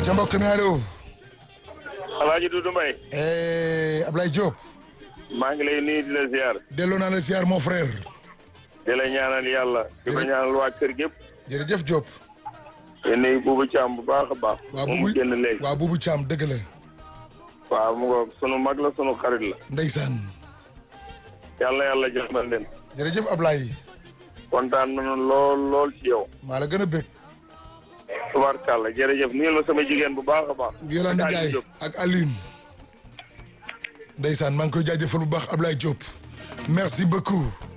ay ca mbokk mi allo. Alaaji Dudu Mbay Eh, Ablaye Diop. maa ngi lay nuyu di la ziar delloo naa la ziar mon frère. di la ñaanal yàlla di ko ñaanal waa kër gépp jërëjëf Diop. di nuyu buubu Caam bu baax a baax waaw moom mu buubu génn léegi waaw buubu Caam dëgg la. waaw mu ngoog sunu mag la sunu xarit la ndeysaan. yàlla yàlla jàmbal leen jërëjëf Ablaye. kontaan nañu lool lool ci yow maa la gën a bëgg. tubaarkàlla jërëjëf nuyu la sama jigéen bu baax a baax Yolande Aliou Ndiaye Diop. ak Alioune. ndeysaan maa ngi koy jaajëfal bu baax Ablaye Diop. merci beaucoup.